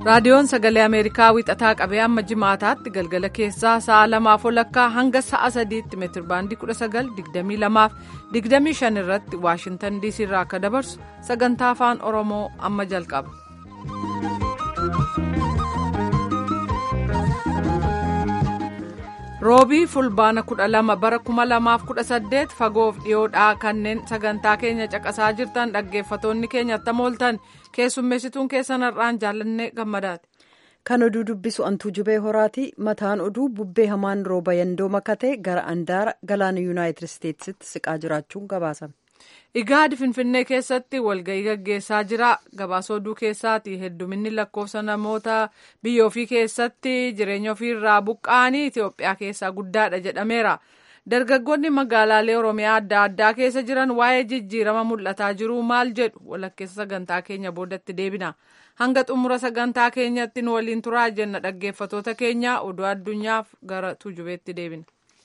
raadiyoon sagalee ameerikaa wixataa qabee amma jimaataatti galgala keessaa sa'a lamaaf olakkaa hanga sa'a sadiitti meetirbaandii 1922 irratti waashintan diisii irraa akka dabarsu sagantaa afaan oromoo amma jalqaba. roobii fulbaana 12 bara 2018 fagoof dhiyoodhaa kanneen sagantaa keenya caqasaa jirtan dhaggeeffatoonni keenya attam ooltan keessummeessituun keessan har'aan jaallanne gammadaati. kan oduu dubbisu antuu jubee horaati mataan oduu bubbee hamaan rooba yandoo makatee gara andaara galaana yuunaayitid isteetsitti siqaa jiraachuun gabaasame. igaadi finfinnee keessatti walga'ii gaggeessaa jira gabaasa oduu keessaati hedduminni lakkoofsa namoota biyya ofii keessatti jireenya ofiirraa buqqa'anii itiyoophiyaa keessaa guddaadha jedhameera dargaggoonni magaalaalee oromiyaa adda addaa keessa jiran waa'ee jijjiirama mul'ataa jiru maal jedhu walakkeessa sagantaa keenya boodatti deebina hanga xumura sagantaa keenyatti nu waliin turaa jenna dhaggeeffatoota keenya oduu addunyaaf gara tujubeetti deebina.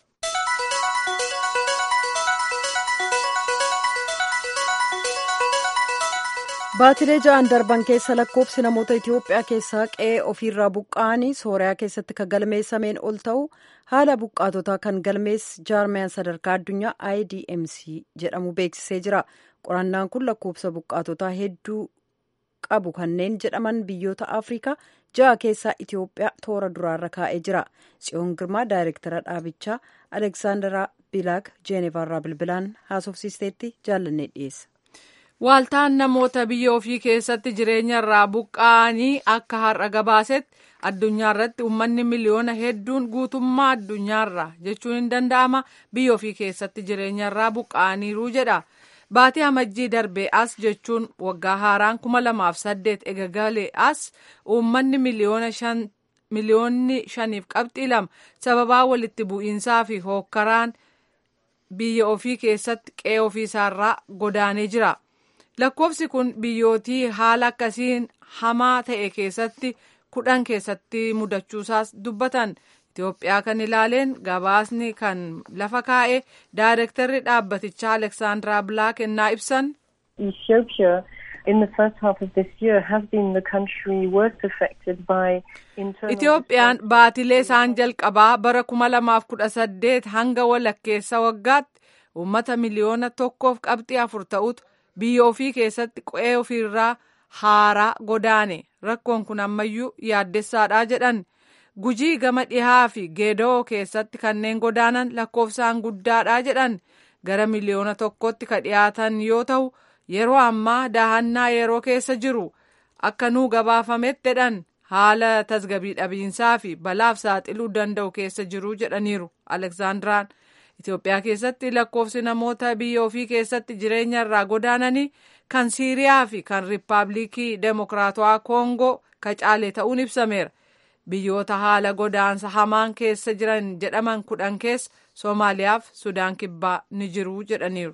baatilee ja'an darban keessa lakkoofsi namoota itiyoophiyaa keessaa qe'ee ofiirraa buqqa'anii sooriyaa keessatti kan galmeessameen ol ta'u haala buqqaatotaa kan galmees jaarmiyaan sadarkaa addunyaa idmc jedhamu beeksisee jira qorannaan kun lakkoofsa buqqaatotaa hedduu qabu kanneen jedhaman biyyoota afrikaa ja'a keessaa itiyoophiyaa toora duraarra kaa'ee jira tsiyoon girmaa daayirektara dhaabichaa aleksaandaraa bilaak jeenevaarraa bilbilaan haasofsiisteetti jaallannee dhiyeessa. Waaltaan namoota biyya ofii keessatti jireenya irraa buqqa'anii akka har'a gabaasetti addunyaa irratti uummanni miliyoona hedduun guutummaa addunyaarra jechuun hin danda'ama biyya ofii keessatti jireenya irraa buqqa'aniiru jedha. Baatii amajjii darbee as jechuun waggaa haaraan kuma lamaaf saddeet eegagalee as uummanni miliyoona shan miliyoonni shaniif qabxii lama sababaa walitti bu'iinsaa fi hookkaraan biyya ofii keessatti qe'ee ofiisaarraa godaanee jira. lakkoofsi kun biyyootii haala akkasiin hamaa ta'e keessatti kudhan keessatti mudachuusaas dubbatan itiyoophiyaa kan ilaaleen gabaasni kan lafa kaa'e daayirektarri dhaabbatichaa aleksaandaraa bilaak ennaa ibsan. Ethiopia in the first half of this year has been the country worst affected by Itiyoophiyaan baatilee isaan jalqabaa bara kuma lamaaf kudha saddeet hanga walakkeessa waggaatti uummata miliyoona tokkoof qabxii afur ta'utu biyya ofii keessatti qe'ee ofiirraa haaraa godaane rakkoon kun ammayyuu yaaddessaadha jedhan gujii gama dhihaa fi geedoo keessatti kanneen godaanan lakkoofsaan guddaadha jedhan gara miliyoona tokkotti ka dhiyaatan yoo ta'u yeroo ammaa daahannaa yeroo keessa jiru akka nuu gabaafametti jedhan haala tasgabii dhabiinsaa fi balaaf saaxiluu danda'u keessa jiru jedhaniiru aleksaandiraan. Itoophiyaa keessatti lakkoofsi namoota biyya ofii keessatti jireenya irraa godaananii kan Siiriyaa fi kan Riippaabilikii Demokiraatawaa Koongoo ka caale ta'uun ibsameera. Biyyoota haala godaansa hamaan keessa jiran jedhaman kudhan keessa Soomaaliyaa fi Sudaan Kibbaa ni jiru jedhaniiru.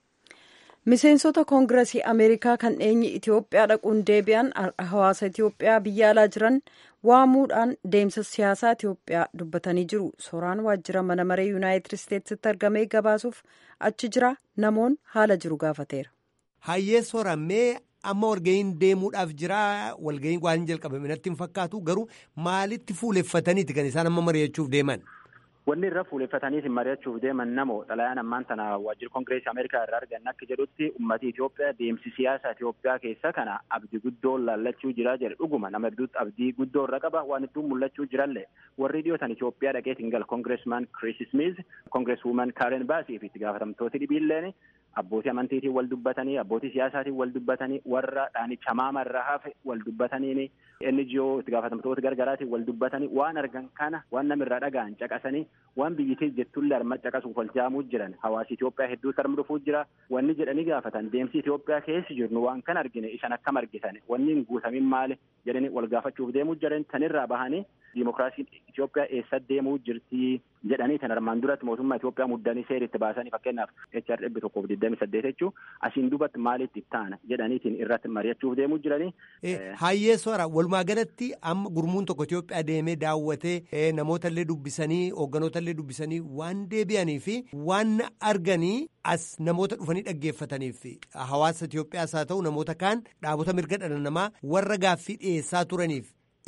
Miseensota Koongiresii Ameerikaa kan dheenyi Itoophiyaa dhaquun deebi'an hawaasa Itoophiyaa biyya alaa jiran waamuudhaan deemsa siyaasaa Itoophiyaa dubbatanii jiru. Suuraan waajjira mana maree Yuunaayitid Isteetsitti argamee gabaasuuf achi jira namoon haala jiru gaafateera. Hayyee soorammee amma walga'iin deemuudhaaf jira walga'iin waan jalqabame natti hin fakkaatu garuu maalitti fuuleffataniiti kan isaan amma mari'achuuf deeman? Wanni irra fuuleffataniitiin mari'achuuf deeman namoo xalayaan ammaan tana waajjira koongireesii Ameerikaa irraa argan akka jedhutti ummati Itoophiyaa deemsi siyaasa Itoophiyaa keessa kana abdii guddoo laallachuu jira jedhe dhuguma nama hedduutti abdii guddoo irra qaba waan hedduun mul'achuu jirallee warri dhiyootan Itoophiyaa dhaqeetiin gal koongireesmaan Chris Smith koongireeswuuman Karen Baasii fi itti gaafatamtooti dhibiilleen abbootii amantiitiin wal dubbatanii abbootii siyaasaatiin wal dubbatanii warra dhaanicha maama irraa hafe wal dubbataniini NGO itti gaafatamtoota gargaraatiin wal dubbatanii waan argan kana waan namirraa dhaga'an caqasanii waan biyyittii jettullee arma caqasuuf wal jaamuu jiran hawaasi Itoophiyaa hedduu sarmi dhufuu jira wanni jedhanii gaafatan deemsi Itoophiyaa keessa jirnu waan kan argine isan akkam argitan wanni hin guutamin maali jedhanii wal gaafachuuf deemuu jiran tanirraa bahanii diimokiraasiin Itoophiyaa eessa deemuu jirti jedhanii tan armaan duratti mootummaa Itoophiyaa muddanii seeritti baasanii fakkeenyaaf HR dhibbi tokkoof digdami saddeet jechuu asiin dubatti maalitti taana jedhaniitiin irratti mari'achuuf deemuu jiranii. Hayyee soora walumaa galatti amma gurmuun tokko Itoophiyaa deemee daawwatee namoota illee dubbisanii hoogganoota illee dubbisanii waan deebi'anii fi waan arganii as namoota dhufanii dhaggeeffataniif hawaasa Itoophiyaas haa ta'u namoota kaan dhaabota mirga dhala namaa warra gaaffii dhiyeessaa turaniif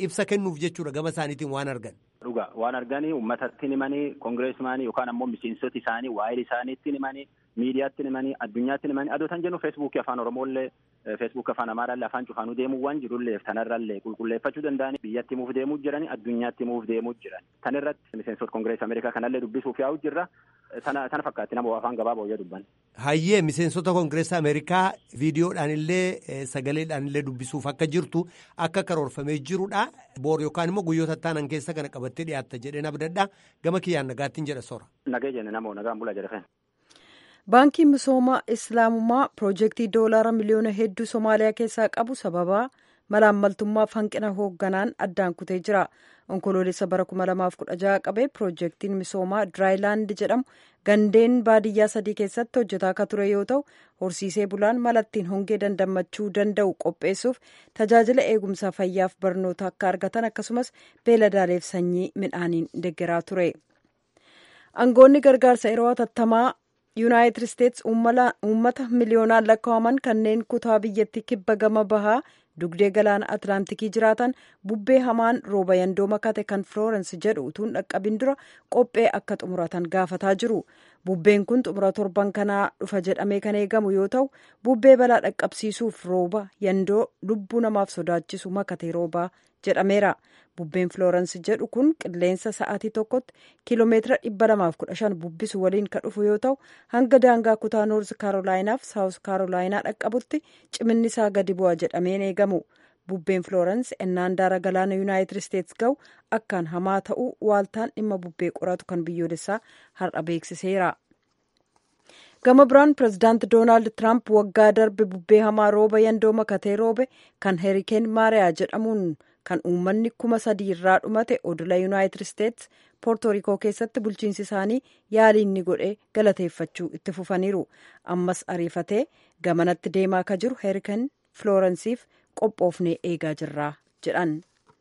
ibsa kennuuf jechuudha gama isaaniitiin waan argan. Dhuga waan arganii uummatatti himanii koongireesimaanii yookaan ammoo miseensota isaanii waa'ee isaaniitti himanii miidiyaatti himanii addunyaatti himanii adoo tan jennu feesbuukii afaan oromooillee feesbuukii afaan amaaraallee afaan cufaanuu deemuu waan jirullee tanarrallee qulqulleeffachuu danda'anii biyyatti himuuf deemuu jiranii addunyaatti himuuf deemuu jiran tan irratti miseensota koongireesii ameerikaa kanallee dubbisuuf yaa'u jirra tana tana fakkaatti nama afaan gabaaboo yoo dubban. Hayyee miseensota koongireesii ameerikaa viidiyoodhaan illee sagaleedhaan illee dubbisuuf akka jirtu akka karoorfamee jirudha boor yookaan immoo guyyoota taanan keessa kana qabattee dhiyaatta jedheen abdadha gama kiyyaan nagaattiin jedha soora. Nagee jenne namoo nagaan bula jedhe Baankiin misooma islaamummaa piroojeektii doolaara miliyoona hedduu Somaaliyaa keessaa qabu sababa malaammaltummaaf hanqina hoogganaan addaan kutee jira. Onkoloolessa bara 2016 qabee piroojeektiin misoomaa Diraayilaand jedhamu gandeen baadiyyaa sadii keessatti hojjetaa akka ture yoo ta'u horsiisee bulaan malattiin hongee dandammachuu danda'u qopheessuuf tajaajila eegumsaa fayyaaf barnoota akka argatan akkasumas beeladaaleef sanyii midhaaniin deeggaraa ture. Aangoonni gargaarsa yeroo hatattamaa yuunaayitid isteetsi uummata miliyoonaan lakkaa'aman kanneen kutaa biyyattii kibba gama bahaa dugdee galaana atlaantikii jiraatan bubbee hamaan rooba yandoo makate kan filoorens jedhu utuun dhaqqabin dura qophee akka xumuratan gaafataa jiru bubbeen kun xumura torban kanaa dhufa jedhamee kan eegamu yoo ta'u bubbee balaa dhaqqabsiisuuf rooba yandoo lubbuu namaaf sodaachisu makatee roobaa jedhameera bubbeen filoorens jedhu kun qilleensa sa'aatii tokkotti kiiloomeetira dhibba lamaaf kudha shan bubbisu waliin kan dhufu yoo ta'u hanga daangaa kutaa noorz kaarolaayinaaf saawus kaarolaayinaa dhaqqabutti ciminni isaa gadi bu'a jedhameen eegamu bubbeen filoorens ennaan daara galaana yuunaayitid isteetsi ga'u akkaan hamaa ta'uu waaltaan dhimma bubbee qoratu kan biyyoolessaa har'a beeksiseera. gama biraan pirezidaanti doonaald tiraamp waggaa darbe bubbee hamaa rooba yandoo makatee roobe kan heerikeen maariyaa jedhamuun kan uummanni kuma sadii irraa dhumate odola yuunaayitid isteetsi poortorikoo keessatti bulchiinsi isaanii yaaliin ni godhe galateeffachuu itti fufaniiru ammas ariifatee gamanatti deemaa ka jiru heerikeen filoorensiif qophoofnee eegaa jirra jedhan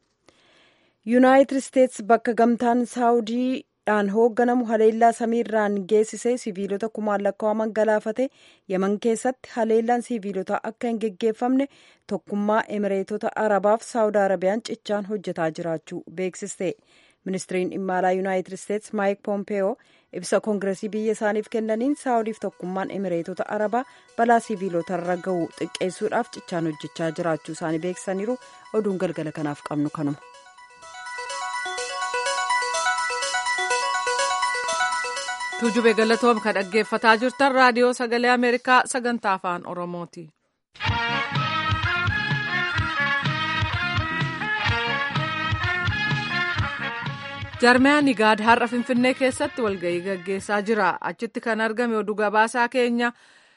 yuunaayitid isteetsi bakka gamtaan saawudii dhaan hoogganamu haleellaa samiirraan geessisee siviilota kumaan lakkaa'aman galaafate yaman keessatti haleellaan siviilotaa akka hin geggeeffamne tokkummaa emireetota arabaaf saawud arabiyaan cichaan hojjetaa jiraachuu beeksiste ministiriin dhimma alaa yuunaayitid isteetsi maayik poompeyoo ibsa koongiresii biyya isaaniif kennaniin saawudiif tokkummaan emireetota arabaa balaa siviilotarra ga'u xiqqeessuudhaaf cichaan hojjechaa jiraachuu isaanii beeksisaniiru oduun galgala kanaaf qabnu kanuma. tuujube galatoom kan dhaggeeffataa jirtan raadiyoo sagalee ameerikaa sagantaa afaan oromooti. jarmiyaan igaad har'a finfinnee keessatti walga'ii gaggeessaa jira achitti kan argame oduu gabaasaa keenya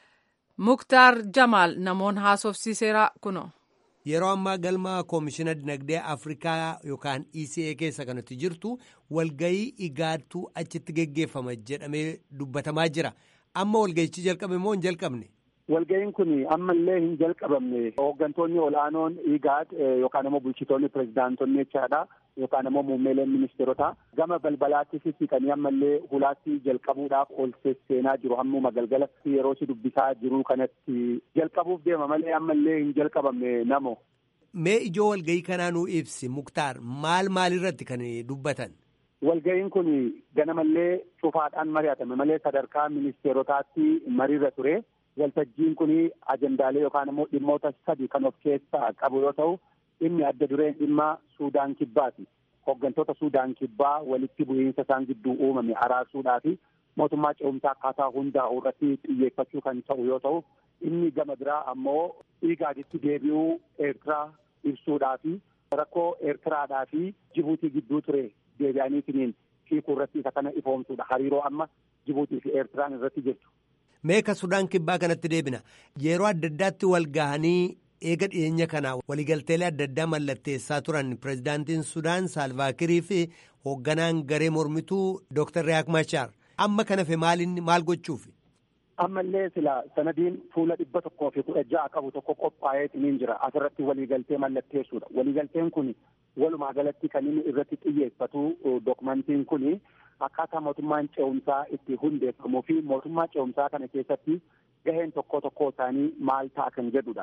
muktaar jamaal namoon haasofsiiseera kuno. yeroo ammaa galma koomishina dinagdee afrikaa yookaan eca keessa kanatti jirtu walgayii igaadtu achitti geggeeffama jedhamee dubbatamaa jira amma walgayichi jalqabe moo hin jalqabne. walga'iin kun ammallee hin jalqabamne hooggantoonni olaanoon igaad yookaan immoo bulchitoonni pirezidaantonni jechaadha yookaan immoo muummeeleen ministeerota gama balbalaatti sissiqanii ammallee hulaatti jalqabuudhaaf ol seenaa jiru hammuma galgalatti yeroo si dubbisaa jiru kanatti jalqabuuf deema malee ammallee hin jalqabamne namo. Mee ijoo walga'ii kanaa nuu ibsi muktaar maal maalirratti kan dubbatan. Walga'iin kun ganamallee cufaadhaan mari'atame malee sadarkaa ministeerotaatti mariirra ture. Waltajjiin kun ajandaalee yookaan immoo dhimmoota sadi kan of keessaa qabu yoo ta'u inni adda dureen dhimma Suudaan kibbaati. Hooggantoota Suudaan kibbaa walitti bu'iinsa isaan gidduu uumame araarsuudhaa fi mootummaa ce'umsaa akkaataa hundaa'u irratti xiyyeeffachuu kan ta'u yoo ta'u inni gama biraa ammoo igaaditti deebi'uu Eertiraa ibsuudhaa fi rakkoo Eertiraadhaa fi Jibuutii gidduu ture deebi'aniitiin hiikuu irratti isa kana ifoomsuudha. Hariiroo amma Jibuutii fi Eertiraan irratti jirtu. Meeka Sudaan kibbaa kanatti deebina yeroo adda addaatti wal gahanii eega dhiyeenya kanaa waliigalteelee adda addaa mallatteessaa turan pirezidaantiin Sudaan Saalvaakirii fi hoogganaan garee mormituu Dr. Riyaak Machaar amma kana fe maalinni maal gochuufi? Ammallee sila sanadiin fuula dhibba tokkoo fi kudha ja'a qabu tokko qophaa'eetiin jira asirratti waliigaltee mallatteessuudha. Waliigalteen kun walumaa galatti kan inni irratti xiyyeeffatu dokumentiin kun akkaataa mootummaan ce'umsaa itti hundeeffamuu fi mootummaa ce'umsaa kana keessatti gaheen tokko tokko isaanii maal ta'a kan jedhudha.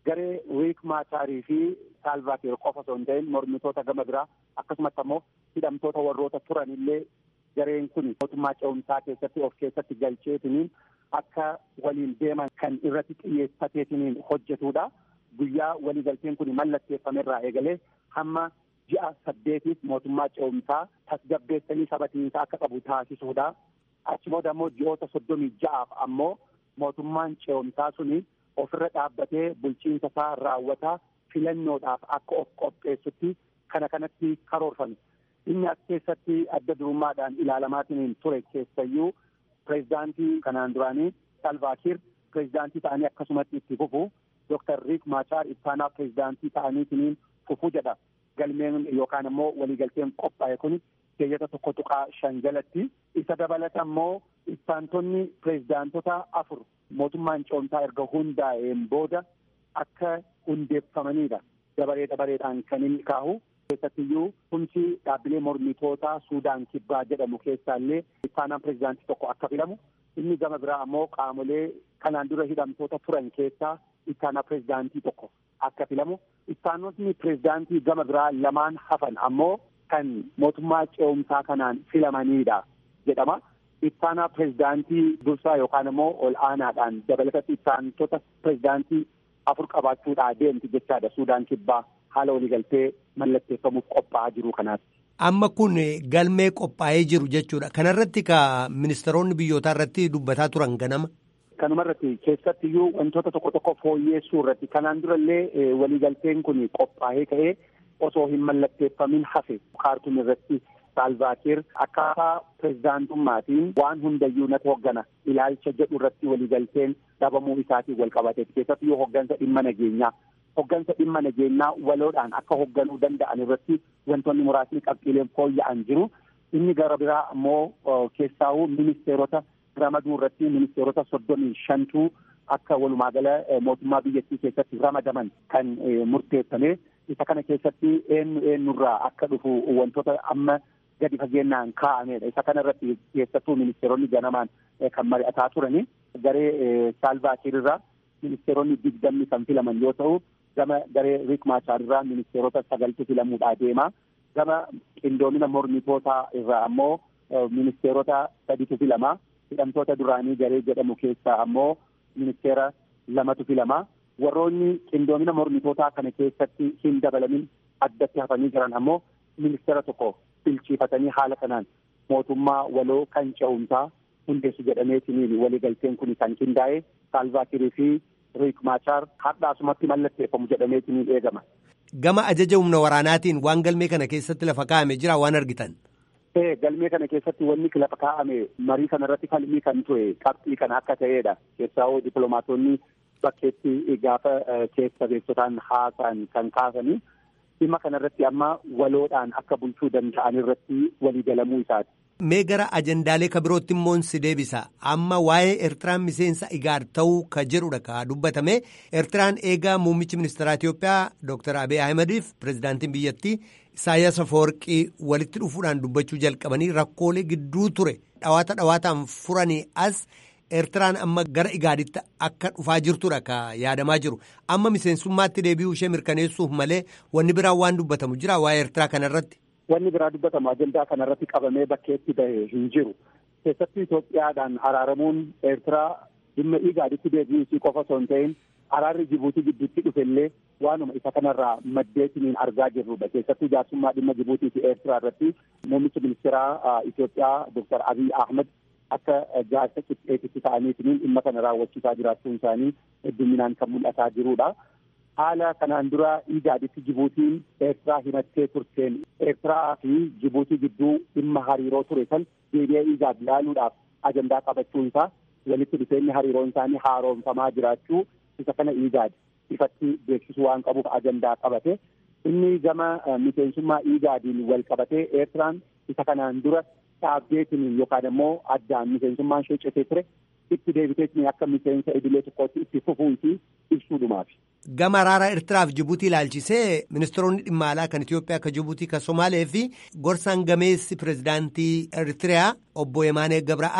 garee riik maachaarii fi saalvaakiir qofa osoo hin ta'in mormitoota gama biraa akkasumatti ammoo hidhamtoota warroota turan illee gareen kun mootummaa ce'umsaa keessatti of keessatti galcheetiniin akka waliin deeman kan irratti xiyyeeffateetiniin hojjetudha. Guyyaa waliigalteen kun mallatteeffamerraa eegalee hamma ji'a saddeetiif mootummaa ce'umsaa tasgabbeessanii sabatiinsa akka qabu taasisuudha. Achi booda ammoo ji'oota soddomii ja'aaf ammoo mootummaan ce'umsaa suni ofirra dhaabbatee bulchiinsa isaa raawwataa filannoodhaaf akka of qopheessutti kana kanatti karoorfame. Inni as keessatti adda durummaadhaan ilaalamaatiin ture keessayyuu pireezidaantii kanaan duraanii Salvaakiir pireezidaantii ta'anii akkasumatti itti fufu Dooktar Riik Maachaar ittaanaa pireezidaantii ta'aniitiin fufuu jedha. Galmeen yookaan immoo waliigalteen qophaa'e kun keeyyata tokko tuqaa shan jalatti isa dabalata immoo ittaantonni pireezidaantota afur mootummaan ce'umsaa erga hundaa'een booda akka hundeeffamanidha. Dabaree dabareedhaan kan inni kaahu keessattiyyuu humsi dhaabbilee mormitootaa Suudaan kibbaa jedhamu keessaallee ittaanaan pireezidaantii tokko akka filamu inni gama biraa ammoo qaamolee kanaan dura hidhamtoota turan keessaa ittaanaa pireezidaantii tokko akka filamu ittaanotni pireezidaantii gama biraa lamaan hafan ammoo kan mootummaa ce'umsaa kanaan filamanidha jedhama. Ittaanaa pireezidaantii dursaa yookaan immoo ol aanaadhaan dabalatatti ittaantota pireezidaantii afur qabaachuudhaa deemti jechaadha Suudaan kibbaa haala waliigaltee mallatteeffamuuf qophaa'aa jiru kanaatti. Amma kun galmee qophaa'ee jiru jechuudha. Kanarratti ka ministeeronni biyyootaa irratti dubbataa turan ganama. Kanuma irratti keessattiyyuu wantoota tokko tokko fooyyeessuu irratti kanaan durallee waliigalteen kun qophaa'ee ka'ee osoo hin mallatteeffamin hafe kaartuun irratti saalvaakiir akkaataa pireezidaantummaatiin waan hundayyuu natu hoggana ilaalcha jedhu irratti waliigalteen dhabamuu isaatiin wal qabateeti keessattiyyuu hoggansa dhimma nageenyaa hoggansa dhimma nageenyaa waloodhaan akka hogganuu danda'an irratti wantoonni muraasni qabxiileen fooyya'an jiru inni gara biraa ammoo keessaawuu ministeerota ramaduu irratti ministeerota soddomii shantuu akka walumaagala mootummaa biyyattii keessatti ramadaman kan murteeffame isa kana keessatti eenyu eenyurraa akka dhufu wantoota amma gadi fageenyaan kaa'amedha. Isa kana irratti keessattuu ministeeronni ganamaan kan mari'ataa turani. Garee Saalvaakiir irraa ministeeronni digdamni kan filaman yoo ta'u, gama garee Riik Maachaar irraa ministeerota sagaltu filamuudhaa deema. Gama qindoomina mormitootaa irraa ammoo ministeerota saditu filama. Hidhamtoota duraanii garee jedhamu keessaa ammoo ministeera lamatu filama. Warroonni qindoomina mormitootaa kana keessatti hin dabalamin addatti hafanii jiran ammoo ministeera tokko bilchiifatanii haala kanaan mootummaa waloo kan ce'umsaa hundeessu jedhameetiniin waliigalteen kun kan qindaa'e saalvaakirii fi riik maachaar har'aasumatti mallatteeffamu jedhameetiniin eegama. Gama ajaja humna waraanaatiin waan galmee kana keessatti lafa kaa'ame jira waan argitan. Ee galmee kana keessatti wanni lafa kaa'ame marii kana irratti falmii kan ture qabxii kana akka ta'edha. Keessaa dippiloomaatonni bakkeetti gaafa keessa beektotaan haasa'an kan kaasanii dhimma kanarratti amma waloodhaan akka bulchuu danda'an irratti waliigalamuu isaati. Mee gara ajandaalee ka birootti immoo si deebisa. Amma waa'ee Eertiraan miseensa igaar ta'uu ka jedhudha ka dubbatame. Eertiraan eegaa muummichi ministeeraa Itoophiyaa Dr. Abiy Ahimadiif pirezidaantiin biyyattii Isaayyaas Afawarqii walitti dhufuudhaan dubbachuu jalqabanii rakkoolee gidduu ture dhawaata dhawaataan furanii as Eertiraan amma gara igaaditti akka dhufaa jirtudha ka yaadamaa jiru. Amma miseensummaatti deebi'uu ishee mirkaneessuuf malee wanni biraan waan dubbatamu jira waa'ee Eertiraa kanarratti. Wanni biraa dubbatamu ajandaa kanarratti qabamee bakkeetti bahe hin jiru. Keessatti Itoophiyaadhaan araaramuun Eertiraa dhimma igaaditti deebi'uu isii qofa osoo hin ta'in araarri Jibuutii gidduutti dhufellee waanuma isa kanarraa maddeetiniin argaa jirrudha. Keessattuu jaarsummaa dhimma Jibuutii fi Eertiraa irratti muummichi ministeeraa Itoophiyaa Dr. Abiy Ahmed akka jaarsa qixxeetitti ta'aniitiin dhimma kana raawwachiisaa jiraachuun isaanii hedduminaan kan mul'ataa jirudha. Haala kanaan dura igaaditti Jibuutiin Eertiraa himattee turteen Eertiraa fi Jibuutii gidduu dhimma hariiroo ture san deebi'ee igaad ilaaluudhaaf ajandaa qabachuun isaa walitti dhufeenyi hariiroon isaanii haaromfamaa jiraachuu isa kana igaad ifatti beeksisuu waan qabuuf ajandaa qabate. Inni gama miseensummaa igaadiin wal qabatee Eertiraan isa kanaan dura dhaabbeetiin yookaan immoo addaan miseensummaan ishee citee ture itti deebiteetiin akka miseensa idilee tokkootti itti fufuu fi ibsuudhumaaf. Gama araara Eertiraaf Jibuutii ilaalchisee ministeeronni dhimma alaa kan Itoophiyaa kan Jibuutii kan Somaalee fi gorsaan gameessi pirezidaantii Eertiriyaa obbo Yemaanee Gabra'aab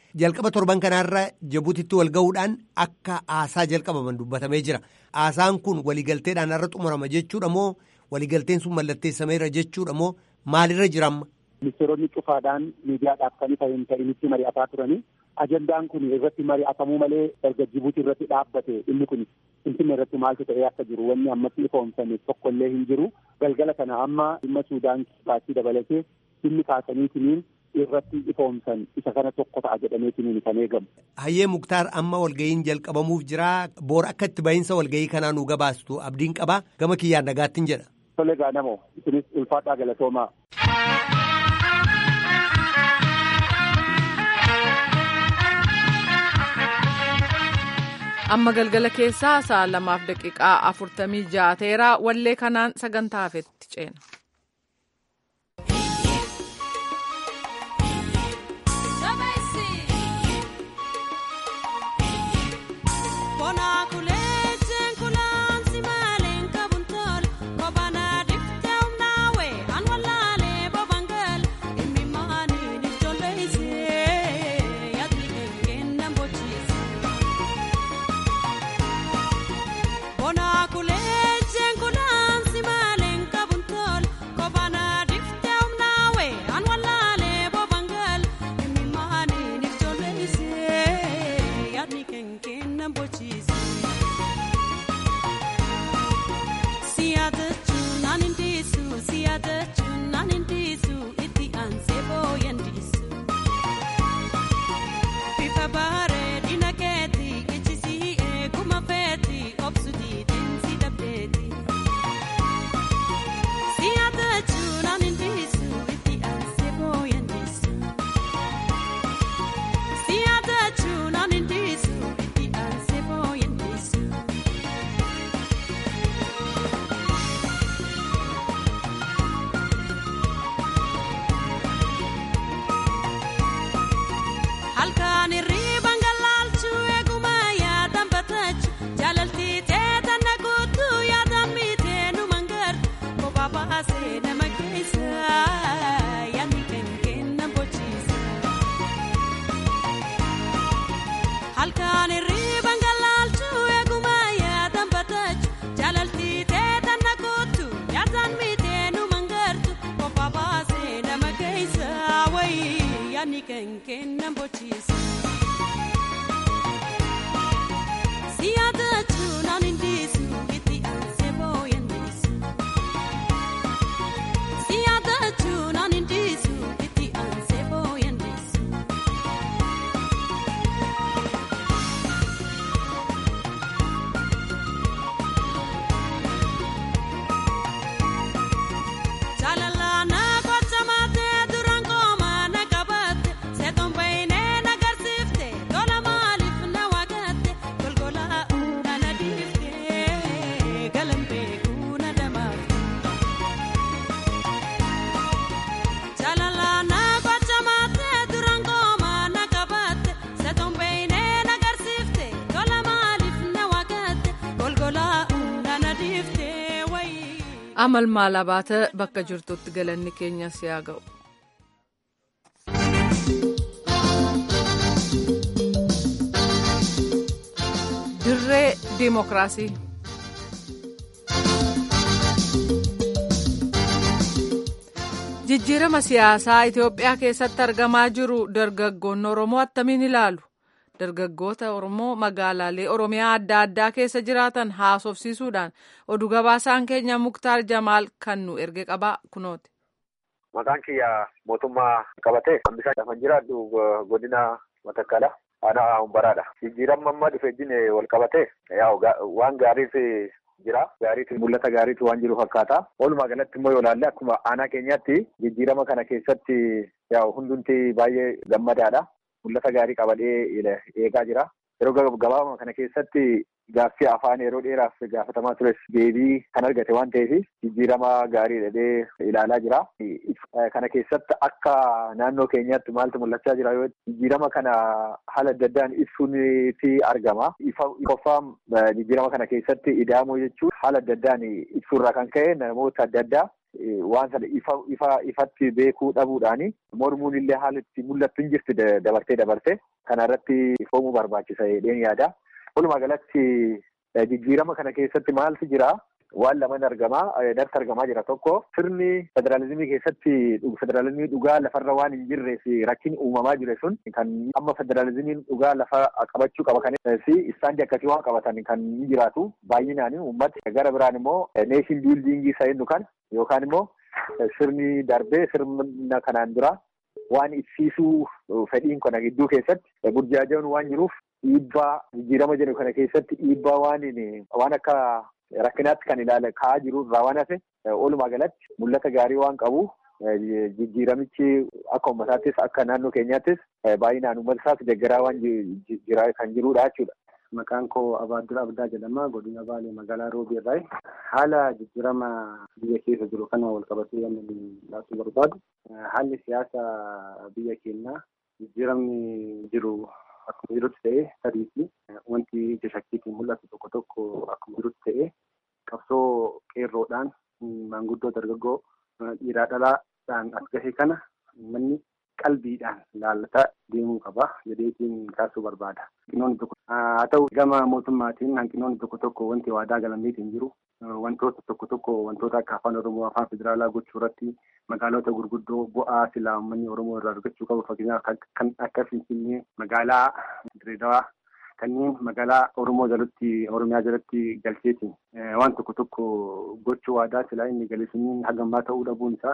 jalqaba torban kanaarra Jibuutitti wal ga'uudhaan akka haasaa jalqabaman dubbatamee jira. Haasaan kun waliigalteedhaan har'a xumurama jechuudha moo waliigalteen sun mallatteessameera jechuudha moo maalirra jiramma? Ministeeronni cufaadhaan miidiyaadhaaf kan isa hin ta'initti mari'ataa turanii ajandaan kun irratti mari'atamuu malee erga Jibuutii irratti dhaabbate inni kun Finfinnee irratti maaltu ta'ee akka jiru wanni ammatti ifoomsame tokkollee hin jiru. Galgala kana amma dhimma Suudaan baasii dabalatee dhimmi kaasaniitiniin irratti ifoomsan isa kana tokko ta'a jedhameetiniin kan eegamu. Hayyee Muktaar amma walga'iin jalqabamuuf jira. Boor akka itti bahinsa walga'ii kanaa nu gabaastu abdiin qabaa gama kiyyaan nagaattiin jedha. Tole gaanamoo isinis ulfaadhaa galatoomaa. amma galgala keessaa sa'a lamaaf daqiiqaa afurtamii ja'a ta'eera wallee kanaan sagantaa hafetti ceena. amal maalaa baata bakka jirtutti galanni keenyas yaa ga'u. dirree diimokiraasii. jijjiirama siyaasaa Itoophiyaa keessatti argamaa jiru dargaggoonni Oromoo attamiin ilaalu? dargaggoota Oromoo magaalaalee Oromiyaa adda addaa keessa jiraatan haasofsiisuudhaan oduu gabaasaan keenya Muktaar Jamaal kan nu erge qabaa kunooti. Maqaan kiyya mootummaa qabatee hambisaa lafan jiraadhu godina Matakkala aanaa Umbaraadha. Jijjiirama amma dhufe wajjin wal qabatee waan gaariis jira. Gaariitu mul'ata gaariitu waan jiru fakkaata. Walumaa galatti immoo yoo ilaalle akkuma aanaa keenyaatti jijjiirama kana keessatti hundumti baay'ee gammadaadha. Mul'ata gaarii qabadhee eegaa jira. Yeroo gabaabaa kana keessatti gaaffii afaan yeroo dheeraaf gaafatamaa tures deebii kan argate waan ta'eef jijjiirama gaarii jedhee ilaalaa jira. Kana keessatti akka naannoo keenyaatti maaltu mul'achaa jira yoo jijjiirama kana haala adda addaan ibsuutti argama. Ifoffaan jijjiirama kana keessatti ida'amuu jechuun haala adda addaan ibsuurraa kan ka'e namoota adda addaa waan sana ifa ifa ifatti beekuu dhabuudhaani mormuun illee haala itti mul'attu hin jirti dabartee dabartee kana irratti ifoomuu barbaachisa jedheen yaada. Walumaa galatti jijjiirama kana keessatti maaltu jira? Waan lamaan argamaa darsa argamaa jira tokko sirni federaalizimii keessatti federaalizimii dhugaa lafarra waan hin jirreef rakkin uumamaa jire sun kan amma federaalizimiin dhugaa lafa qabachuu qaba kan fi istaandii akkasii waan qabatan kan hin jiraatu baay'inaan uummata gara biraan immoo neeshin biildiingii isa jennu kan yookaan immoo sirni darbee sirna kanaan dura waan ibsiisuu fedhiin kana gidduu keessatti burjaaji'uun waan jiruuf dhiibbaa jijjiirama jedhu kana keessatti dhiibbaa waan waan akka rakkinaatti kan ilaala ka'aa jiru irraa waan hafe walumaa galatti mul'ata gaarii waan qabu jijjiiramichi akka uummataattis akka naannoo keenyaattis baay'inaan uummata isaas deeggaraa waan jira kan jirudha jechuudha. Maqaan koo Abaaddura Abdaa jedhama. Godina Baalee magaalaa Roobii irraa. Haala jijjiirama biyya keessa jiru kana wal qabatee inni laatu barbaadu. Haalli siyaasa biyya keenyaa jijjiiramni jiru akkuma jirutti ta'ee sadiiti. Wanti ija shakkiitiin mul'atu tokko tokko akkuma jirutti ta'ee qabsoo qeerroodhaan maanguddoo dargaggoo dhiiraa dhalaadhaan as gahe kana manni qalbiidhaan laallataa deemuu qaba jedheetiin kaasuu barbaada. Hanqinoonni tokko haa ta'u gama mootummaatiin hanqinoonni tokko tokko wanti waadaa galameetiin jiru wantoota tokko tokko wantoota akka afaan oromoo afaan federaalaa gochuu irratti magaalota gurguddoo bu'aa silaa uummanni oromoo irraa argachuu qabu fakkeenyaaf kan akka finfinnee magaalaa direedawaa kanneen magaalaa oromoo jalatti oromiyaa jalatti galcheetiin waan tokko tokko gochuu waadaa silaa inni galeessiniin hagammaa ta'uu dhabuun isaa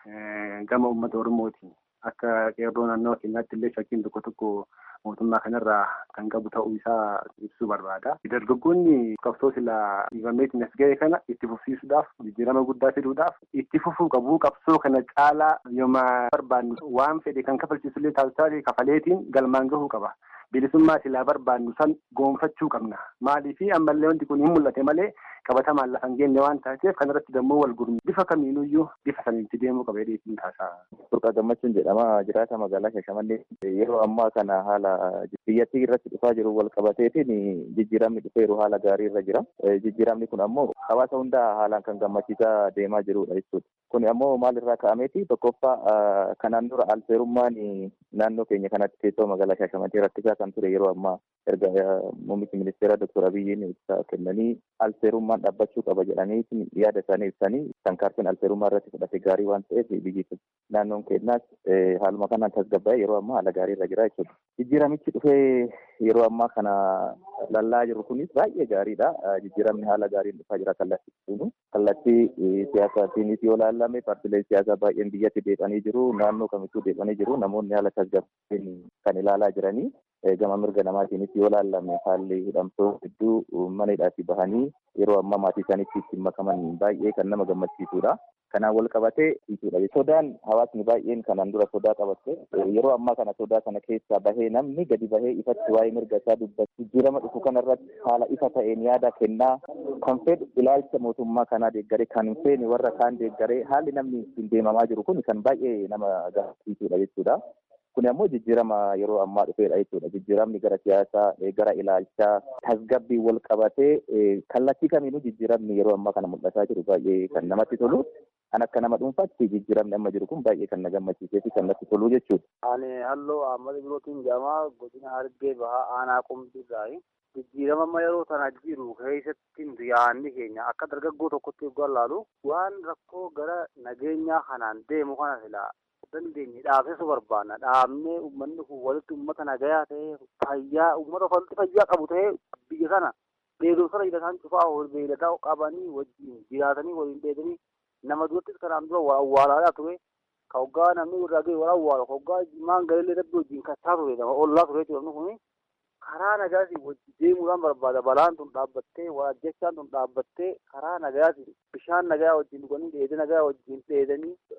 gama uummata oromootiin akka qeerroo naannoo keenyaatti illee shakkiin tokko tokko mootummaa kanarraa kan qabu ta'uu isaa ibsuu barbaada. Dargaggoonni qabsoo silaa dhiibameetiin as ga'e kana itti fufsiisuudhaaf jijjiirama guddaa fiduudhaaf itti fufuu qabu qabsoo kana caalaa yooma barbaannu waan fedhe kan kafalchiisullee taasisaa kafaleetiin galmaan gahuu qaba. Bilisummaa silaa barbaannu san goonfachuu qabna. Maaliif ammallee wanti kun hin mul'ate malee qabatamaan lafa hin geenye waan taateef kanarratti dammoo wal gurmi bifa kamiinuyyuu bifa saniitti deemuu qaba jedheetiin taasisaa. Burqaa gammachuun jedhama jiraata magaalaa Shashamannee yeroo ammaa kana haala biyyattii irratti dhufaa jiru wal qabateetiin jijjiiramni dhufeeru haala gaarii irra jira. Jijjiiramni kun ammoo hawaasa hundaa haalaan kan gammachiisaa deemaa jirudha jechuudha. Kun ammoo maalirraa ka'ameeti tokkoffaa kanaan dura alseerummaan naannoo keenya kanatti teessoo magaalaa Shashamannee rakkisaa kan ture yeroo ammaa erga muummichi ministeera Dr. Abiyyiin ibsa kennanii alseerummaan dhaabbachuu qaba jedhanii yaada isaanii ibsanii tarkaanfiin alseerummaa irratti fudhate gaarii waan ta'eef biyyi naannoon keenyaas haaluma kanaan tasgabbaa'ee yeroo ammaa haala gaarii irra jira jechuudha. Jijjiiramichi dhufee yeroo ammaa kana lallaa jiru kunis baay'ee gaariidha. Jijjiiramni haala gaariin dhufaa jira kallattii kallattii siyaasaatiinis yoo laallame paartileen siyaasaa baay'een biyyatti deebi'anii jiru naannoo kamittuu deebi'anii jiru namoonni haala tasgabbiin kan ilaalaa jiranii gama mirga namaatiinis yoo laallame haalli hidhamtoo hedduu mana hidhaatii bahanii yeroo ammaa maatii isaaniitti ittiin makaman baay'ee kan nama gammachiisudha. Kanaan wal qabatee jechuudha. Sodaan hawaasni baay'een kanaan dura sodaa qabatte yeroo ammaa kana sodaa kana keessaa bahee namni gadi bahee ifatti waa'ee mirga isaa dubbatu jijjiirama dhufu kanarratti haala ifa ta'een yaada kennaa kan fedhu ilaalcha mootummaa kanaa deeggaree kan hin feene warra kaan deeggaree haalli namni ittiin deemamaa jiru kun kan baay'ee nama gammachiisudha jechuudha. Kun ammoo jijjiirama yeroo ammaa dhufeedha jechuudha. Jijjiiramni gara siyaasaa, gara ilaalchaa, tasgabbii wal qabatee kallattii kamiinuu jijjiiramni yeroo ammaa kana mul'ataa jiru baay'ee kan namatti tolu. Kan akka nama dhuunfaatti jijjiiramni amma jiru kun baay'ee kan na gammachiisee fi kan natti tolu jechuudha. Ani halluu Ahmad Birootiin jedhama godina Hargee Bahaa Aanaa Qumbiirraayi. Jijjiirama amma yeroo sana jiru keessatti yaadni keenya akka dargaggoo tokkotti eeguu allaalu waan rakkoo gara nageenyaa kanaan deemu kana silaa dandeenye dhaabsisuu barbaanna. Dhaabnee uummanni kun walitti uummata nagayaa ta'ee fayyaa uummata walitti fayyaa qabu ta'ee biyya kana beekumsa hidhataan cufaa beeyladaa qabanii wajjin jiraatanii waliin dheedanii nama durattis kanaan dura wal awwaalaa ture. Ka hoggaa namni irraa ga'e wal awwaalu ka hoggaa maan galillee dabbii wajjin kachaa ture nama ollaa ture jechuudha kuni karaa nagaatiin wajjin deemuudhaan barbaada balaan tun dhaabbattee wajjechaan tun dhaabbattee karaa nagaatiin bishaan nagaa wajjin dhuganii dheedee nagaa wajjin dheedanii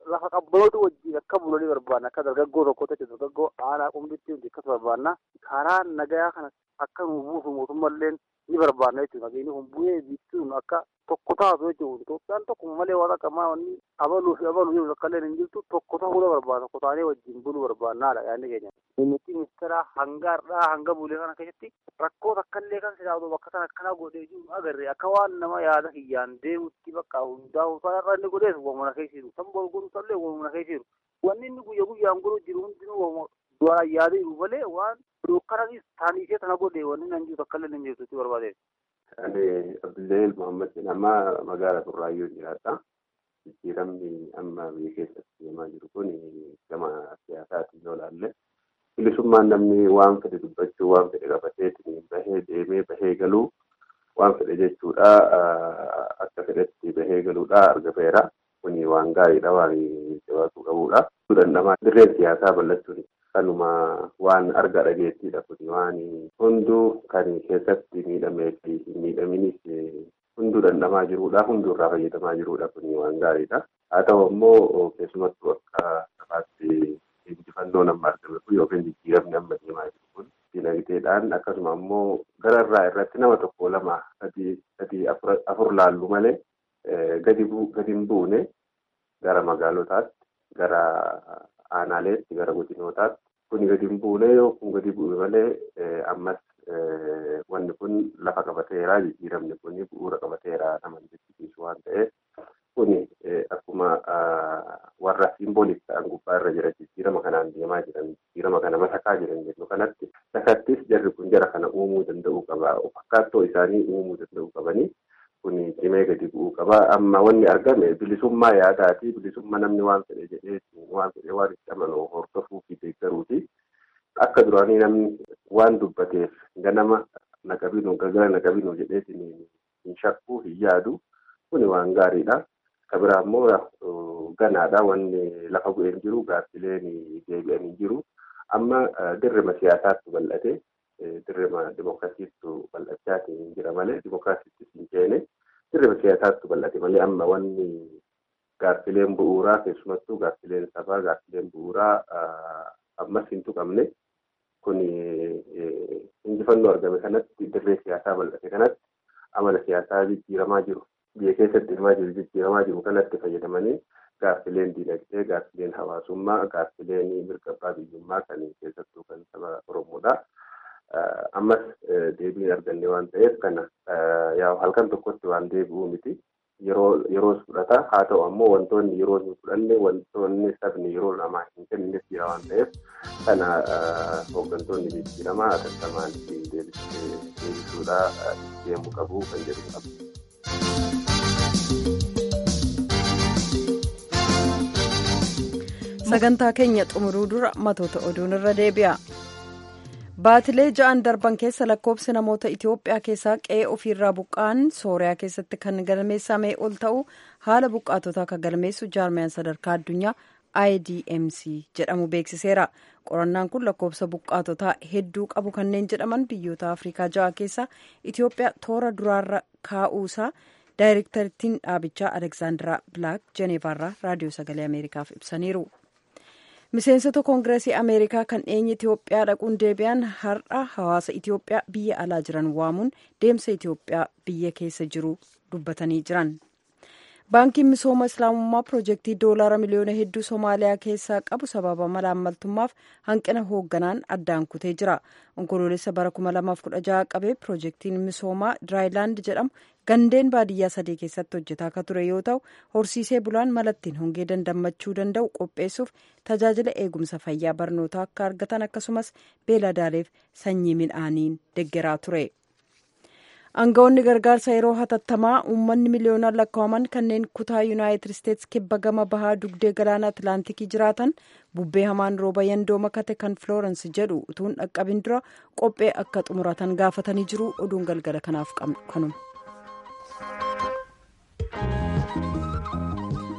lafa qabbanootu wajjin akka bulanii barbaanna akka dargaggoo tokko ta'e dargaggoo aanaa qumbitti hundi akkas barbaanna karaa nagayaa kana akka nu buusu mootummalleen ni barbaanna jechuudha nageenyi kun bu'ee biittuun akka tokko taatu jechuudha Itoophiyaan tokkuma malee waan akka maanni abaluu fi abaluu jiru akka illee hin jirtu tokko ta'uu barbaada tokko taanee wajjin buluu barbaannaadha yaadni keenya. Mimmitti ministeera hanga har'aa hanga bulee kana keessatti rakkoo takkallee kan sidaatu bakka sana akkana godhee jiru agarre akka waan nama yaada hiyyaan deemutti bakka hundaa'u sanarra inni godhees wamuna keessiru san bol godhu sallee wamuna keessiru wanni inni guyya guyyaan godhu jiru hundinuu duraan yaada jiru malee waan dukkananis taaniisee tana godhe wanni nan jiru takkallee hin jirtu itti barbaadeef. Ani Abdullahi Muhammad jedhama magaalaa Turraayyoo jiraadha. Jijjiiramni amma biyya keessatti deemaa jiru kun gama siyaasaatiin yoo ilaalle bilisummaan namni waan fedhe dubbachuu waan fedhe qabateetiin bahee deemee bahee galuu waan fedhe jechuudha akka fedhetti bahee galuudha argameera kuni waan gaariidha waan jabaatuu qabuudha. Dandhamaa dirreen siyaasaa bal'achuun kanuma waan arga dhageettiidha kuni waan hunduu kan keessatti miidhamee fi hin miidhaminis hunduu dandhamaa jiruudha hunduu irraa fayyadamaa jiruudha kuni waan gaariidha. Haa ta'u ammoo keessumattuu akka sabaatti injifannoo nama argame kun yookiin jijjiiramni amma deemaa jiru kun dinagdeedhaan akkasuma ammoo gara irraa irratti nama tokko lama sadii sadii afur laallu malee gadi hin buune gara magaalotaatti gara aanaaleetti gara godinootaatti kuni gadi hin buune yoo kun gadi bu'e malee ammas wanni kun lafa qabateera jijjiiramni kun bu'uura qabateera nama jechisiisu waan ta'eef kuni akkuma warra simboolik ta'an gubbaa irra jira jijjiirama kanaan deemaa jiran jijjiirama kana masakaa jiran jennu kanatti sakattis jarri kun jara kana uumuu danda'uu qaba fakkaattoo isaanii uumuu danda'uu qabanii kuni cimee gadi bu'uu qaba amma wanni argame bilisummaa yaadaati bilisummaa namni waan fedhe jedhee waan fedhe waan itti amanu hordofuu fi deeggaruuti akka duraanii namni waan dubbateef ganama naqabinu galgala naqabinu jedheetiin hin shakkuu hin yaadu kuni waan gaariidha. Kabira ammoo ganaadha wanni lafa bu'een jiru gaaffileen deebi'anii jiru. Amma dirrima siyaasaatti bal'ate dirrima dimokiraasiitti bal'achaatiin jira malee dimokiraasiitti hin ceene dirrima siyaasaatti bal'ate malee amma wanni gaaffileen bu'uuraa keessumattuu gaaffileen sabaa gaaffileen bu'uuraa ammas hin tuqamne kun injifannoo argame kanatti dirree siyaasaa bal'ate kanatti amala siyaasaa jijjiiramaa jiru. biyya keessatti hirmaa jiru jijjiiramaa jiru kanatti fayyadamanii gaaffileen diinagdee gaaffileen hawaasummaa gaaffileen mirga abbaa biyyummaa kan keessattuu kan saba oromoodha. Ammas deebiin arganne waan ta'eef kana yaa halkan tokkotti waan deebi'uu miti. Yeroo yeroos fudhata haa ta'u ammoo wantoonni yeroo hin fudhanne wantoonni sabni yeroo namaa hin kenninef jira waan ta'eef kana hooggantoonni jijjiiramaa hatattamaan deebisuudha deemuu qabu kan jedhu qabu. sagantaa keenya xumuruu dura matoota oduun irra deebi'a. baatilee ja'an darban keessa lakkoofsi namoota itiyoophiyaa keessaa qe'ee ofiirraa buqqa'an sooriyaa keessatti kan galmeessamee ol ta'u haala buqqaatotaa kan galmeessu jaarmiyaan sadarkaa addunyaa idmc jedhamu beeksiseera qorannaan kun lakkoofsa buqqaatotaa hedduu qabu kanneen jedhaman biyyoota afrikaa ja'a keessaa itiyoophiyaa toora duraarra kaa'uusaa daayirektarittiin dhaabichaa aleksaandaraa bilaak jeneevaarraa raadiyoo sagalee ameerikaaf ibsaniiru. miseensota koongireesii ameerikaa kan dhiyeenya itiyoophiyaa dhaquun deebi'an har'a hawaasa itiyoophiyaa biyya alaa jiran waamuun deemsa itiyoophiyaa biyya keessa jiru dubbatanii jiran baankiin misooma islaamummaa piroojeektii doolaara miliyoona hedduu soomaaliyaa keessaa qabu sababa malaammaltummaaf hanqina hoogganaan addaan kutee jira onkoloolessa bara 2016 qabee piroojeektiin misoomaa diraayilaand jedhamu gandeen baadiyyaa sadii keessatti hojjetaa akka ture yoo ta'u horsiisee bulaan malattiin hongee dandammachuu danda'u qopheessuuf tajaajila eegumsa fayyaa barnootaa akka argatan akkasumas beeladaaleef sanyii midhaaniin deggeraa ture. aangawoonni gargaarsa yeroo hatattamaa uummanni miliyoonaan lakkaa'aman kanneen kutaa yuunaayitid isteetsi kibba gama bahaa dugdee galaana atlaantikii jiraatan bubbee hamaan rooba yandoo makate kan filoorens jedhu utuun dhaqqabin dura qophee akka xumuratan gaafatanii jiru oduun galgala kanaaf kanuma.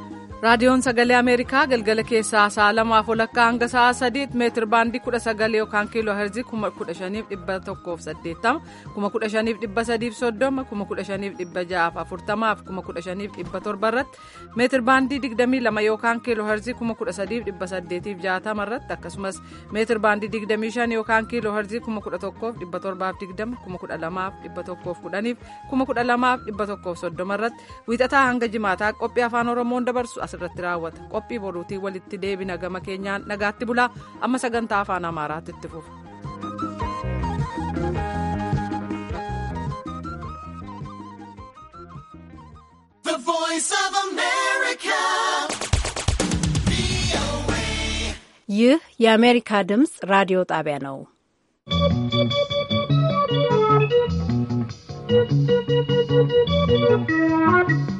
raadiyoon sagalee ameerikaa galgala keessaa sa'a lamaaf walakkaa hanga sa'a sadiitti meetir baandii kudha sagal yookaan kiiloo herzii kuma kudha shaniif dhibba tokkoof saddeettama kuma kudha shaniif dhibba sadiif soddoma kuma kudha shaniif dhibba ja'aaf afurtamaaf kuma kudha shaniif dhibba torba irratti meetir baandii digdamii lama yookaan kiiloo herzii kuma kudha sadiif dhibba saddeetiif jaatama irratti akkasumas meetir baandii digdamii shan yookaan kiiloo herzii kuma kudha tokkoof dhibba torbaaf digdama kuma kudha lamaaf dhibba tokkoof kudhaniif kuma kudha lamaaf dhibba tokkoof soddoma irratti wiixataa hanga jimaataa qophii afaan oromoon dabarsu asirratti raawwata qophii boruutii walitti deebina gama keenyaan nagaatti bulaa amma sagantaa afaan amaaraatti itti fufu. ይህ የአሜሪካ ድምፅ ራዲዮ ጣቢያ ነው። Thank you.